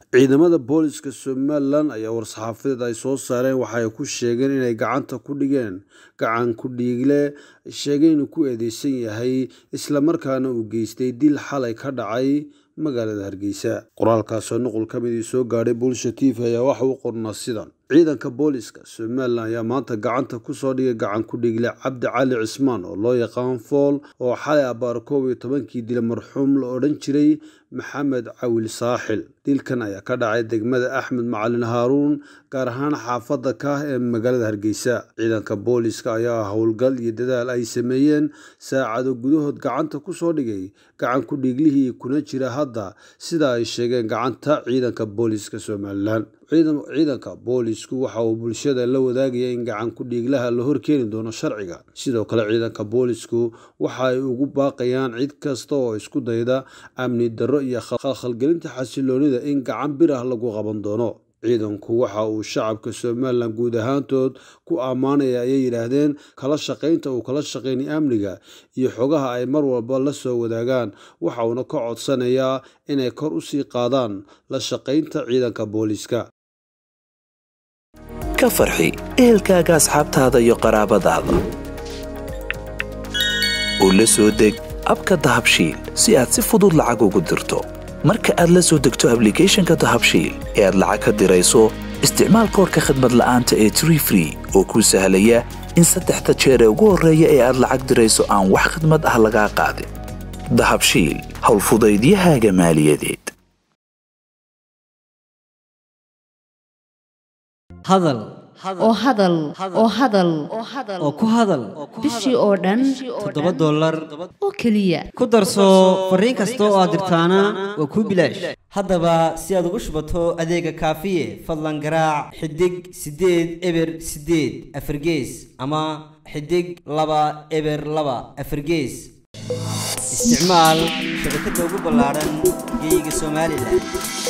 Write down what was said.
ciidamada booliska somalilan ayaa war-saxaafadeed ay soo saareen waxa ay ku sheegeen inay gacanta ku dhigeen gacan ku dhiigle sheegay inuu ku eedeysan yahay islamarkaana uu geystay dil xalay ka dhacay magaalada hargeysa qoraalkaasoo nuqul ka midii soo gaadhay bulsha t v ayaa waxa u qornaa sidan ciidanka booliska somalilan ayaa maanta gacanta kusoo dhigay gacan ku dhiigle cabdi cali cismaan oo loo yaqaan fool oo xalay abaar koob iyo tobankii dila marxuum la odhan jiray maxamed cawil saaxil dilkan ayaa ka dhacay degmada axmed macalin haaruun gaar ahaan xaafadda kaah ee magaalada hargeysa ciidanka booliska ayaa howlgal iyo dadaal ay sameeyeen saacado gudahood gacanta kusoo dhigay gacan ku dhiiglihii kuna jira hadda sida ay sheegeen gacanta ciidanka booliska somalilan ciidanka boolisku waxa uu bulshada la wadaagaya in gacan ku dhiiglaha la horkeeni doono sharciga sidoo kale ciidanka boolisku waxa ay ugu baaqayaan cid kasta oo isku dayda amni darro iyo khalkhalgelinta xasiloonida in gacan bir ah lagu qaban doono ciidanku waxa uu shacabka somalilan guud ahaantood ku ammaanaya ayay yidhaahdeen kala shaqaynta uu kala shaqaynay amniga iyo xogaha ay mar walba la soo wadaagaan waxa uuna ka codsanayaa inay kor u sii qaadaan la shaqaynta ciidanka booliska ka farxi ehelkaaga asxaabtaada iyo qaraabadaada oo la soo deg abka dahabshiil si aad si fudud lacag ugu dirto marka aad la soo degto ablicathonka dahabshiil ee aad lacag ka dirayso isticmaal koorka khadmad la'aanta ee tree free oo kuu sahlaya in saddexda jeer ee ugu horreeya ee aad lacag dirayso aan wax khadmad ah lagaa qaadin dahabshiil howlfudaydiyahaaga maaliyadeed hadal oo hadal oo hadal oo ku hadal bishii oo dhan toddoba dollar oo keliya ku darso fariin kasta oo aad dirtaana waa kuu bilaash haddaba si aad ugu shubato adeega kaafiye fadlan garaac xidig siddeed eber siddeed afargees ama xidig laba eber laba afargees isticmaal shabakadda ugu ballaadhan geyga somalilan